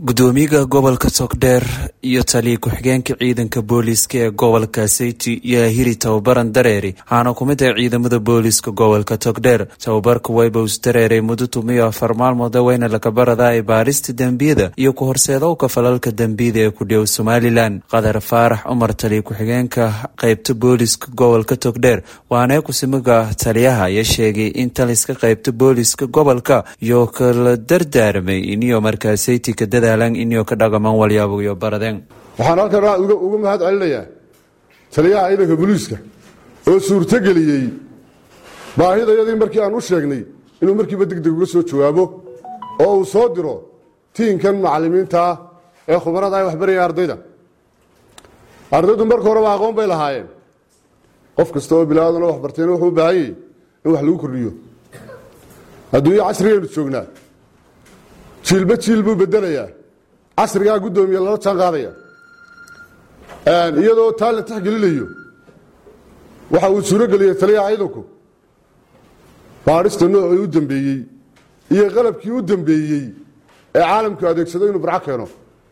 gudoomiyaha gobolka togdheer iyo taliya ku-xigeenka ciidanka booliiska ee gobolka seyti yaahiri tababaran dareeri waxaana ku mid ah ciidamada booliiska gobolka togdheer tababarka waybows dareere muddo tumiyo afar maalmood weyna lakabarada ay baarista dembiyada iyo ku horseedowka falalka dembiyada ee ku dhow somalilan qadar faarax cumar taliya ku-xigeenka qeybta booliiska gobolka togdheer waana kusimaga taliyaha ayaa sheegay in taliska qeybta booliiska gobolka iyo kala dardaaramay iniyo markaa seyti ka dadaalan iniyo ka dhaqaman walyaaboyo baradeen waxaan halkan uga mahad celinayaa taliyaha ciidanka booliiska oo suurtogeliyey baahidayadii markii aan u sheegnay inuu markiiba degdeg uga soo jawaabo oo uu soo diro tiinkan macallimiintaa ee khubarada ay waxbaraya ardayda ardaydu marka horeba aqoon bay lahaayeen qof kasta oo bilaadana waxbartayna wuxuu u baahan yahy in wax lagu kordhiyo adduunyo casrigaynu joognaa jiilba jiil buu bedelayaa casrigaa guddoomiye lala jaan qaadaya iyadoo taa la tixgelinayo waxa uu suurogeliyey taliyaha ciidanku baadhista noocii u dambeeyey iyo qalabkii u dambeeyey ee caalamku adeegsado inuu barco keeno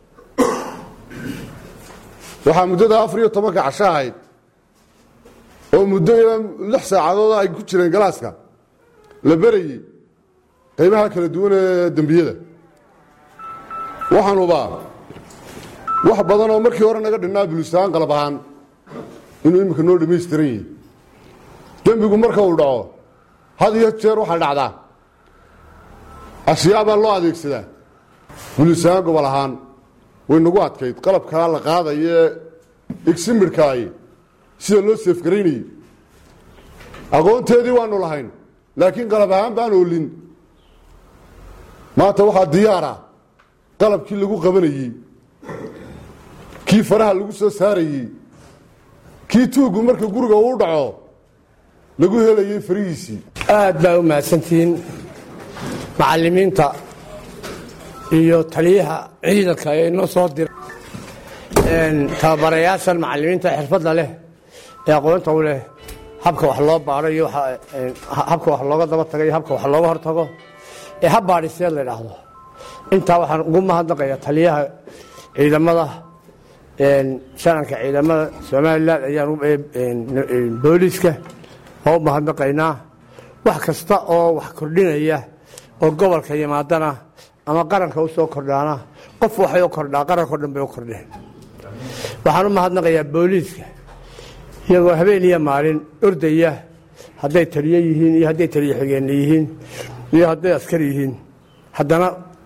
waxaa muddada afar iyo tobanka casho ahayd oo muddo ilaa lix saacadood ay ku jireen galaaska la berayey qaybaha kala duwan ee dembiyada waxaan hubaa wax badan oo markii hore naga dhinnaa buliistahaan qalab ahaan inuu iminka noo dhammaystiran yahi dembigu marka uu dhaco had iyo jeer waxaa dhacdaa ashyaa baa loo adeegsadaa buliistahaan gobol ahaan way nagu adkayd qalabkaa la qaadayee igsimirhkaayi sida loo seefgaraynayey aqoonteedii waanu lahayn laakiin qalab ahaan baan oolin maanta waxaa diyaara qalabkii lagu qabanayey kii faraha lagu soo saarayey kii tuuggu marka guriga uu dhaco lagu helayey farihiisii aad baa u mahadsantihiin macallimiinta iyo taliyaha ciidanka ee inoo soo dira tababarayaashan macallimiinta xirfadda leh ee aqoonta u leh habka wax loo baadho iyo habka wax looga daba tago iyo habka wax looga hortago ee hab baadhiseed la idhaahdo intaa waxaan ugu mahadnaqayaa taliyaha ciidamada shananka ciidamada somalilan ayaan booliiska oo u mahadnaqaynaa wax kasta oo wax kordhinaya oo gobolka yimaadana ama qaranka u soo kordhaana qof waxay u kordhaa qaranko dhan bay u kordheen waxaan u mahadnaqayaa booliiska iyagoo habeen iyo maalin ordaya hadday taliyo yihiin iyo hadday taliyo xigeenna yihiin iyo hadday askar yihiin haddana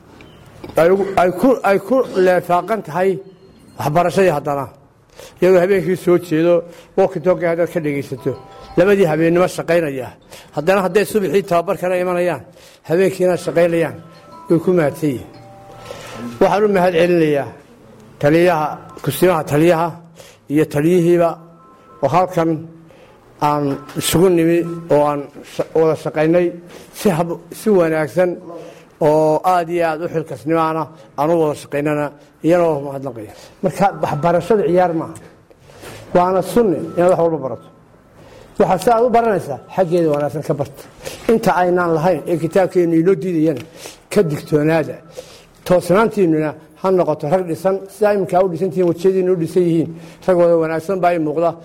ay ku leefaaqan tahay waxbarashadii haddana iyagoo habeenkii soo jeedo wokitoga haddaad ka dhegaysato labadii habeennimo shaqaynaya haddana hadday subaxii tababarkana imanayaan habeenkiina shaqaynayaan way ku mahadsan yihin waxaan u mahad celinayaa taliyaha kusimaha taliyaha iyo taliyihiiba oo halkan aan isugu nimi oo aan wada shaqaynay si wanaagsan oo aad iyo aad u xilkasnimaana aan u wada shaqaynana iyana waa mahadnaqaya marka waxbarashada ciyaar maaha waana sunni inaad wax walba barato waxaa si aad u baranaysaa xaggeeda wanaagsan ka barta inta aynaan lahayn ee kitaabkeennu inoo diidayana ka digtoonaada toosnaantiinnuna ha noqoto rag dhisan sidaa iminkaa u dhisantihiin wajiyadiina u dhisan yihiin rag wada wanaagsan baa i muuqda